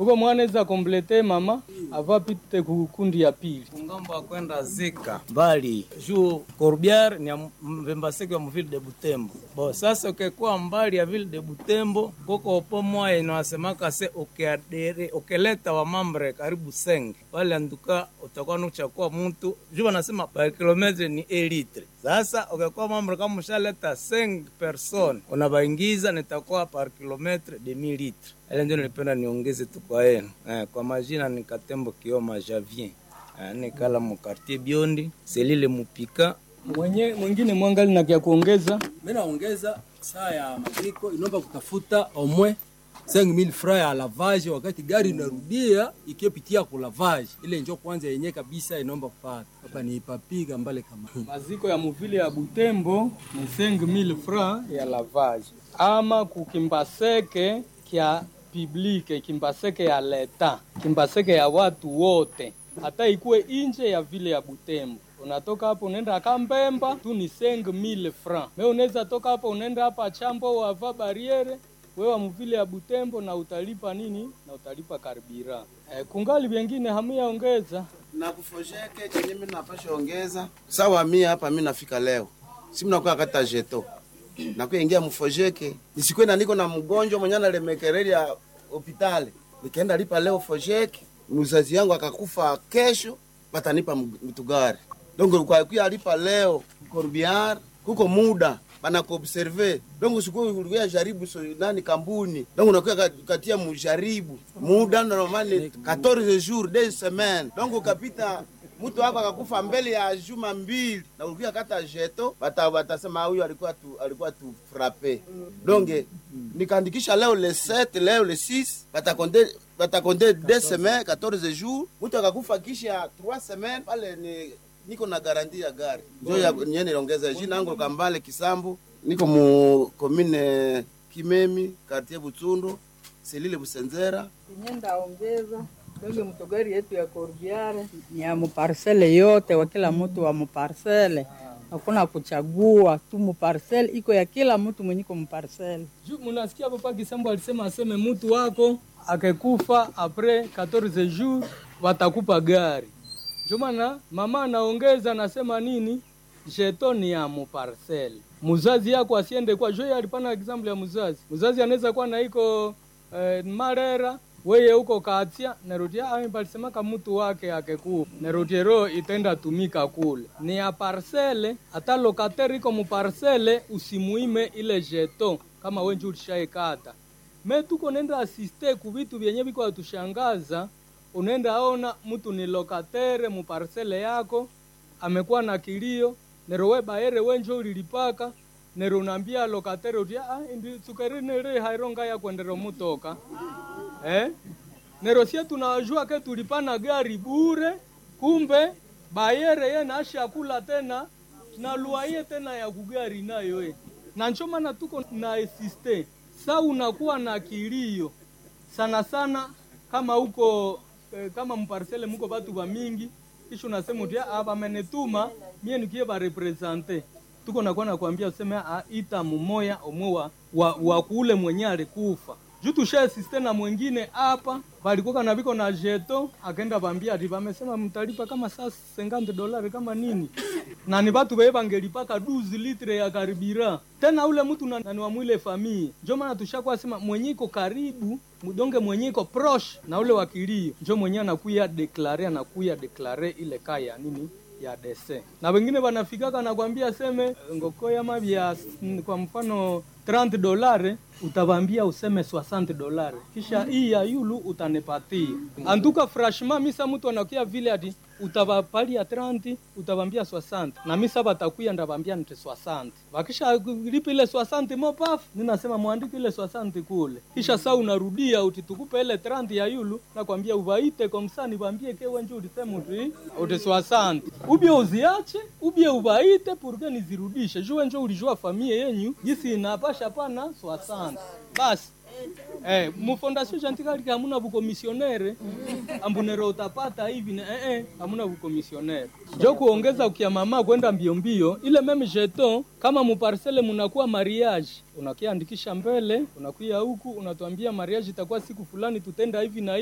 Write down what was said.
huko mwanaweza komplete mama avapite kukundi ya pili kungambo akwenda zika mbali juu Corbière ni ya mvembaseke wa mvile de Butembo bo sasa ukekuwa mbali ya vile de Butembo koko opo moya inawasemaka se ukiadere ukileta wa mambre karibu senge wale anduka utakuwa nuchakuwa mtu juu wanasema par kilometre ni elitre sasa ukikuwa mambre kama ushaleta 5 person unabaingiza nitakuwa par kilometre de 1000 litre ile ndio nilipenda niongeze tu kwa yenu eh, kwa majina ni Katembo Kioma Javien eh, nikala mu quartier Biondi selile mupika mwenye mwingine mwangali na kya kuongeza Mimi naongeza saa ya maziko inaomba kutafuta omwe 5000 francs ya lavage wakati gari inarudia ikipitia ku lavage ile njo kwanza yenye kabisa inaomba kupata hapa ni papiga mbale kama maziko ya muvile ya Butembo ni 5000 francs ya lavage ama kukimbaseke kya publike kimbaseke ya leta kimbaseke ya watu wote hata ikuwe inje ya vile ya Butembo unatoka hapo unaenda Kambemba tu ni 5000 francs. Me unaweza toka hapo unaenda hapa Chambo wava bariere wewe mvile ya Butembo na utalipa nini? Na utalipa karbira. E, kungali vingine hamuyaongeza na kufojeke chenye mimi napasha ongeza sawa. Mimi hapa mimi nafika leo, si mnakuwa kata jeto nakuwa ingia mfojeke, nisikwe na niko na mgonjwa mwenye analemekereli ya hospitali, nikaenda lipa leo fojeke, mzazi yangu akakufa kesho, batanipa mtugari donc kwa kuya lipa leo Corbière kuko muda bana kuobserve donc siku ulikuwa jaribu so, nani kambuni donc unakuwa katia mujaribu muda normali 14 jours deux semaines donc ukapita mtu wako akakufa mbele ya juma mbili na ulikuwa kata jeto bata batasema huyu alikuwa tu alikuwa tu frappe donc nikaandikisha leo le 7 leo le 6 batakonde batakonde deux semaines 14 jours mtu akakufa kisha 3 semaines pale ni niko na garanti ya gari njo ya nye niliongeza jina yangu Kambale Kisambu, niko mu komine Kimemi, quartier Butsundo, selile Busenzera. Nyenda ongeza donge mtogari yetu ya Corbiare ni ya muparsele yote wa kila mtu wa muparsele, hakuna kuchagua tu, muparsele iko ya kila mtu mwenye ko muparsele. Juu munasikia papa Kisambo alisema aseme mtu wako akekufa apres 14 jours watakupa gari ndio maana mama anaongeza anasema nini, jeto ni ya muparcel. Muzazi yako asiende kwa jo, alipana example ya muzazi. Muzazi anaweza kuwa na iko eh, Marera weye huko Katia nerutia ami palisemaka mtu wake akekufa nerutiero itenda tumika kule ni ya parcele. Hata lokatere iko muparcele, usimuime ile jeto kama wenje ulishaikata. Me tuko nenda asiste ku vitu vyenye viko atushangaza unaenda ona mtu ni lokatere muparsele yako amekuwa na kilio nero we baere wenjo ulilipaka nero unaambia lokatere uti ah ndi sukarine re haironga ya kwendero mutoka eh nero sie tunajua ke tulipana gari bure kumbe bayere ye nasha kula tena na luaye tena ya kugari nayo eh na ncho maana tuko na asiste sa unakuwa na kilio sana sana kama huko kama mparsele muko batu ba mingi kisha unasema uti ah bamenetuma mie nikie ba represente tuko nakuwa nakwambia useme ah ita mumoya omwe wa, wa, wa kule mwenye alikufa juu tusha asiste na mwingine hapa balikuwa na biko na jeto akaenda bambia ati bamesema mtalipa kama saa 50 dolari kama nini na ni batu beye bangelipaka 12 litre ya karibira tena ule mtu na, na ni wa mwile famii njo maana tushakuwa sema mwenye iko karibu mdonge mwenye iko proche na ule wakilio njo mwenye anakuya deklare anakuya deklare ile kaya nini ya dese na wengine wanafikaka nakwambia seme ngokoya mavya kwa mfano 30 dolare utavambia useme 60 dolare kisha hii ya yulu utanipatia antuka frashma misa mtu anakia vile ati utavapalia 30 utavambia 60 na misa batakuya ndavambia nte 60 wakisha lipa ile 60 mopafu ninasema mwandike ile 60 kule kisha saa unarudia utitukupe ile 30 ya yulu nakwambia uvaite komsani vambie ke wenje ulisema uti uti 60 ubie uziache ubie uvaite purke nizirudishe juu wenje ulijua famie yenyu gisi inapasha pana 60 basi Eh, mufondasio chantikali hamuna bukomisionere ambunero utapata hivi na eh eh hamuna bukomisionere. Jo kuongeza ukia mama kwenda mbio mbio ile meme jeton kama muparcele munakuwa mariage unakiandikisha mbele unakuya huku unatuambia mariage itakuwa siku fulani tutenda hivi na hivi